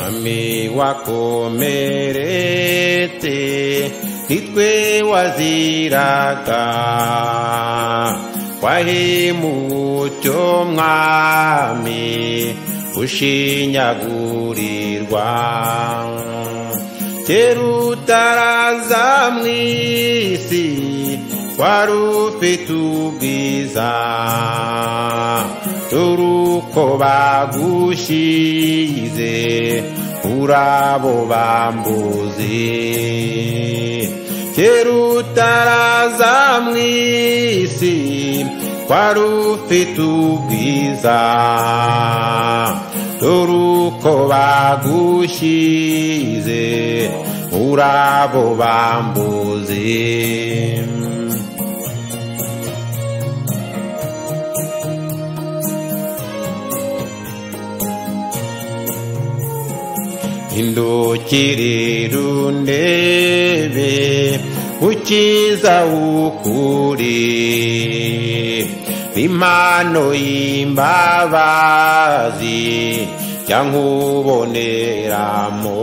umwe wakomeretse nitwe waziraga wahemucyo mwami ushinyagurirwa kera utaraza mu isi wari ufite ubwiza turuko bagushize urabo bambuzi kera utaraza mu isi wari ufite ubwiza turuko bagushize urabo bambuzi indukirindebe ukiza ukuri impano y'imbabazi yankuboneramo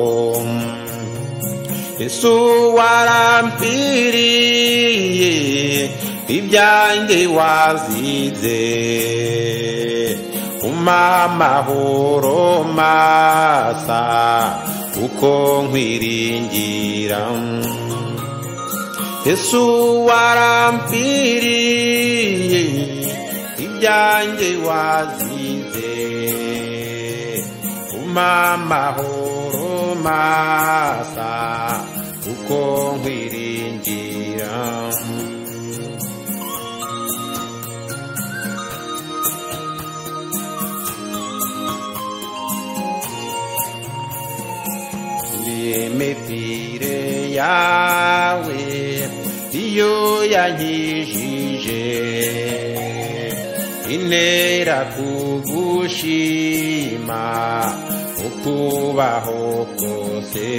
Yesu warampiriye ibyanjye wazize umpa amahoro masa uko nkwiringira Yesu warampiriye ibyanjye wazize umpa amahoro masa uko nkwiringira imipire yawe iyo yankijije intera kugushima ukubaho kose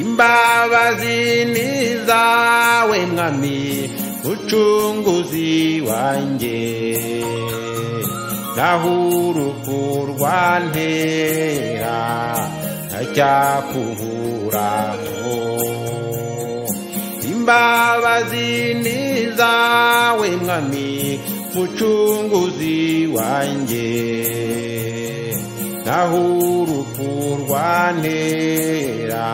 imbabazi ni zawe mwami mucunguzi wanjye naho urupfu rwantera acyakuhuraho imbabazi ni zawe mwami mucunguzi wanjye naho urupfu rwantera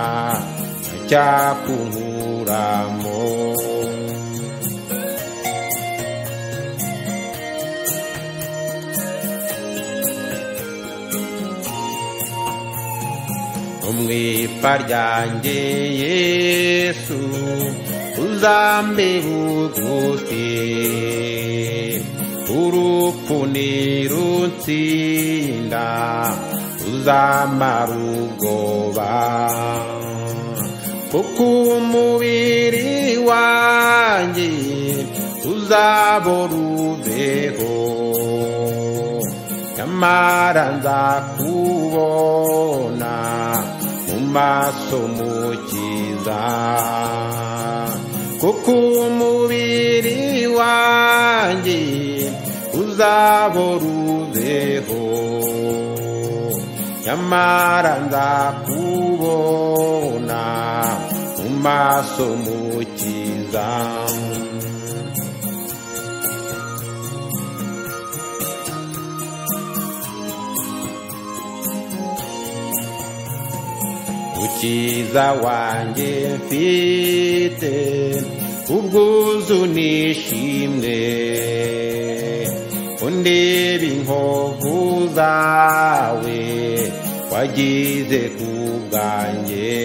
acyakuhuramo umwipa ryanjye yesu uzambe bugufi urupfu nirutsinda uzamara ubwoba kuko umubiri wanjye uzabora ubeho nyamara nzakubona maso mukiza kuko umubiri wanjye uzabora ubeho nyamara nzakubona mu maso mukiza ukiza wanjye mfite ubwuzu nishimwe undebe inkovu zawe wagize ku bwanjye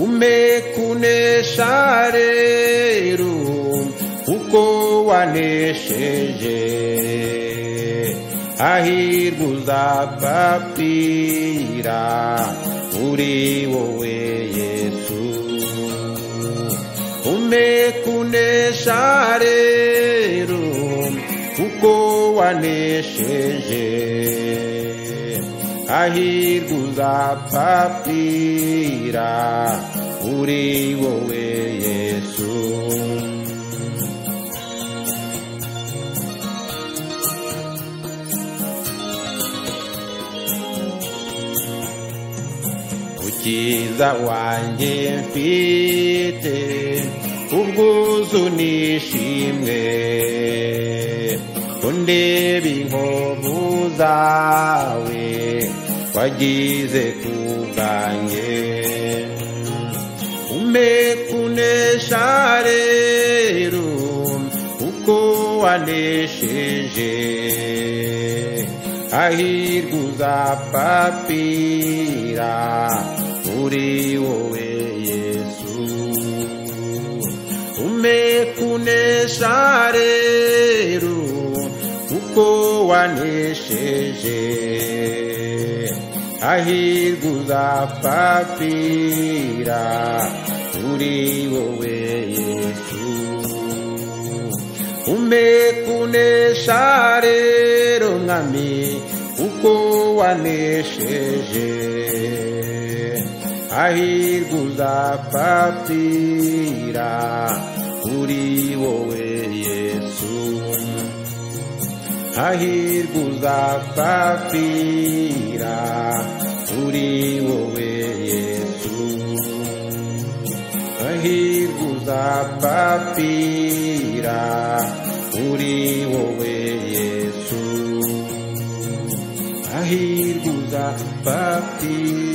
ume kunesha rero kuko wanesheje ahirwa uzapapira uri wowe yesu ume kunesha rero kuko wanesheje ahirwa uzapapira uri wowe yesu umukiza wanjye mfite ubwuzu n'ishimwe undeba inkovu zawe wagize ku bwanjye umpe kunesha rero kuko wanesheje ahirwa uzapfapfira kuri wowe yesu umpe kunesha rero kuko wanesheje ahirwa uzapfapfira kuri wowe yesu umpe kunesha rero mwami kuko wanesheje ahirwa uzapfapfira kuri wowe yesu hahirwa uzapfapfira uri wowe yesu hahirwa uzapfapfira uri wowe yesu hahirwa uzapfapfira